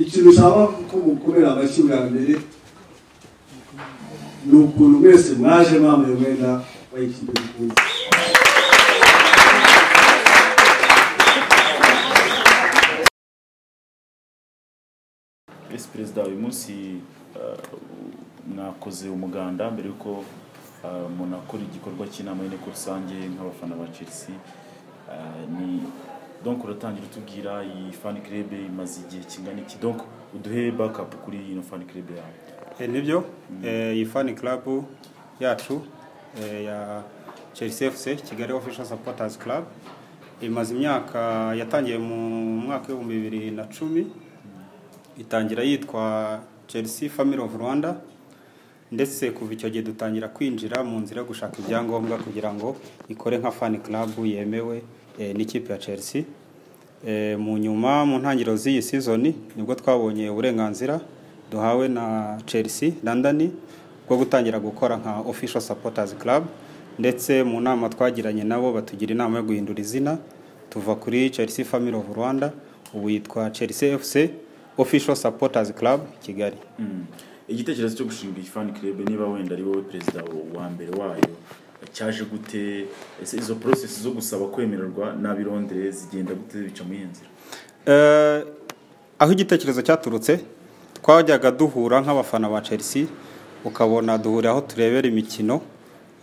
ikintu nshaka ko mukomera amashyi bwa mbere ni ukuntu mwese mwaje mwambaye umwenda wa ikipe mukunda ese perezida uyu munsi eh, mwakoze umuganda mbere yuko eh, munakora igikorwa cy'inama y'inteko rusange nk'abafana ba chelsea Eh, ni donc uratangira utubwira iyi fan club imaze igihe kingana iki donc uduhe backup kuri ino fan club yawe Eh, nibyo Eh, iyi fani club yacu eh, ya chelsea fc kigali official supporters club imaze imyaka yatangiye mu mwaka w'ibihumbi bibiri na cumi itangira yitwa chelsea family of rwanda ndetse kuva icyo gihe dutangira kwinjira mu nzira yo gushaka ibyangombwa kugira ngo ikore nka fani club yemewe eh, n'ikipe ya chelsea Eh, mu nyuma mu ntangiriro z'iyi sizoni nibwo twabonye uburenganzira duhawe na chelsea london bwo gutangira gukora nka official supporters club ndetse mu nama twagiranye nabo batugira inama yo guhindura izina tuva kuri chelsea family of rwanda ubu yitwa chelsea fc official supporters club kigali Mm. igitekerezo cyo gushinga iyi fan club niba wenda ari wowe perezida wa mbere wayo cyaje gute ese izo process zo gusaba kwemererwa n'ab'i Londres zigenda gute bica mu yihe nzira Eh, aho igitekerezo cyaturutse twajyaga duhura nk'abafana ba chelsea ukabona duhurira aho turebera imikino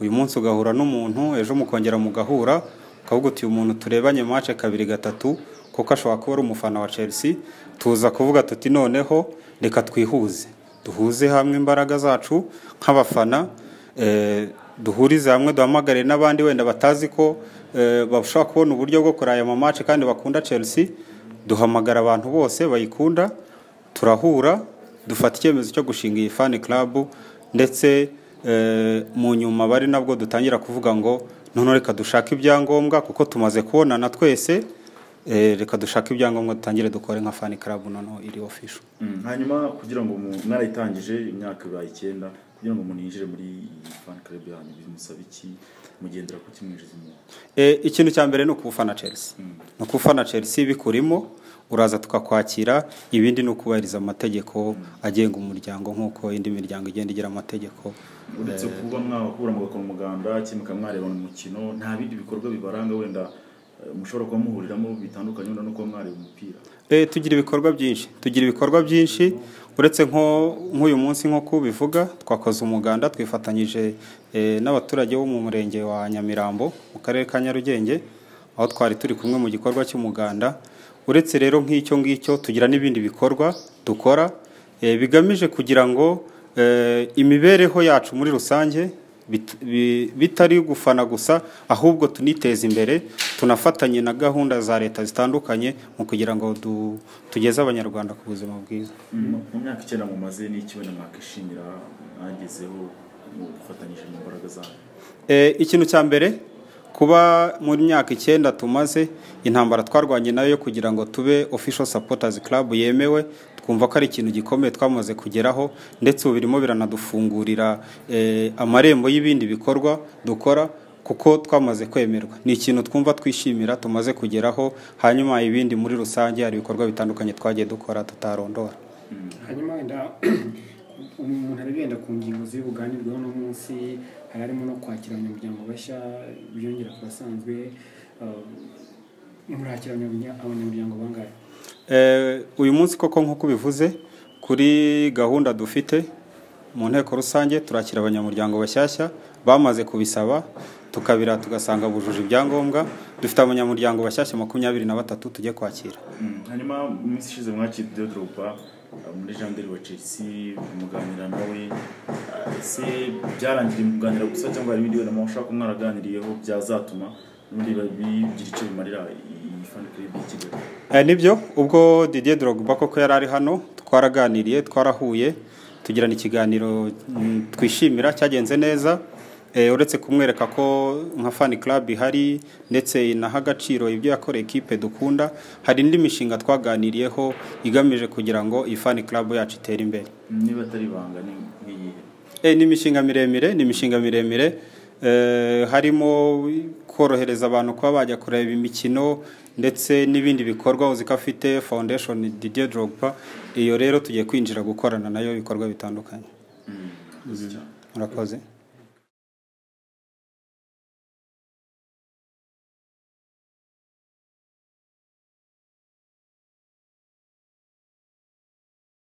uyu munsi ugahura n'umuntu ejo mukongera mugahura ukavuga uti uyu muntu turebanye mace kabiri gatatu kuko ashobora kuba ari umufana wa chelsea tuza kuvuga tuti noneho reka twihuze duhuze hamwe imbaraga zacu nk'abafana eh, duhurize hamwe duhamagare n'abandi wenda batazi ko eh, bashobora kubona uburyo bwo kuraya amamace kandi bakunda chelsea duhamagara abantu bose bayikunda turahura dufata icyemezo cyo gushinga iyi fani club ndetse eh, mu nyuma bari nabwo dutangira kuvuga ngo noneho reka dushake ibyangombwa kuko tumaze kubonana twese eh, reka dushake ibyangombwa dutangire dukore nka fani club noneho iri official Mm. hanyuma kugira ngo mu- mwarayitangije imyaka ibaye icyenda kugira ngo muninjire muri iyi fan club yanyu bimusaba iki mugendera ku kimwinjiza umuntu E, ikintu cya mbere ni ukufana Chelsea ni ukufana Chelsea bikurimo uraza tukakwakira ibindi ni ukubahiriza amategeko agenga umuryango nk'uko indi miryango igenda igira amategeko uretse kuba mwahura mugakora umuganda kimwe mwarebana umukino nta bindi bikorwa bibaranga wenda eh, mushobora kuba muhuriramo bitandukanye wenda no kuba mwareba umupira e, tugira ibikorwa byinshi tugira ibikorwa byinshi uretse nko nk'uyu munsi nk'uko ubivuga twakoze umuganda twifatanyije e, n'abaturage bo mu murenge wa nyamirambo mu karere ka nyarugenge aho twari turi kumwe mu gikorwa cy'umuganda uretse rero nk'icyo ngicyo tugira n'ibindi bikorwa dukora e, bigamije kugira ngo e, imibereho yacu muri rusange bit- bi- bitari gufana gusa ahubwo tuniteza imbere tunafatanye na gahunda za leta zitandukanye mu kugira ngo du- tugeze abanyarwanda ku buzima bwiza mu mu myaka icyenda mumaze n'iki wenda mwakishimira mwagezeho mu gufatanyije mu mbaraga zanyu E, ikintu cya mbere kuba mu myaka icyenda tumaze intambara twarwanye nayo yo kugira ngo tube official supporters club yemewe twumva ko ari ikintu gikomeye twamaze kugeraho ndetse ubu birimo biranadufungurira e, amarembo y'ibindi bikorwa dukora kuko twamaze kwemerwa ni ikintu twumva twishimira tumaze kugeraho hanyuma ibindi muri rusange hari ibikorwa bitandukanye twagiye dukora tutarondora hanyuma wenda umuntu ari wenda ku ngingo ziri buganirweho uno munsi hari harimo no kwakira abanyamuryango bashya biyongera ku basanzwe eh, murakira abanyamurya- abanyamuryango bangahe Eh, uyu munsi koko nk'uko ubivuze kuri gahunda dufite mu nteko rusange turakira abanyamuryango bashyashya bamaze kubisaba tukabira tugasanga bujuje ibyangombwa dufite abanyamuryango bashyashya makumyabiri na batatu tujye kwakira Mm, hanyuma mu minsi ishize mwakiriye Didier Drogba eh, muri janderi wa Chelsea muganira nawe eh, ese byarangiriye muganira gusa cyangwa hari ibindi wenda mushaka ko mwaraganiriyeho byazatuma n'ubundi bigira icyo bimarira iyi fan club y'i Kigali Eh, nibyo ubwo Didier Drogba koko yari ari hano twaraganiriye twarahuye tugirana ikiganiro mm, twishimira cyagenze neza Eh, uretse kumwereka ko nka fan club ihari ndetse inaha agaciro ibyo yakoreye ekipe dukunda hari indi mishinga twaganiriyeho igamije kugira ngo iyi fan club yacu itere imbere niba atari ibanga ni nk'iyihe Eh, ni imishinga miremire ni imishinga miremire eh, harimo korohereza abantu kuba bajya kureba imikino ndetse n'ibindi bikorwa uzi ko afite foundation Didier Drogba iyo rero tugiye kwinjira gukorana nayo ibikorwa bitandukanye murakoze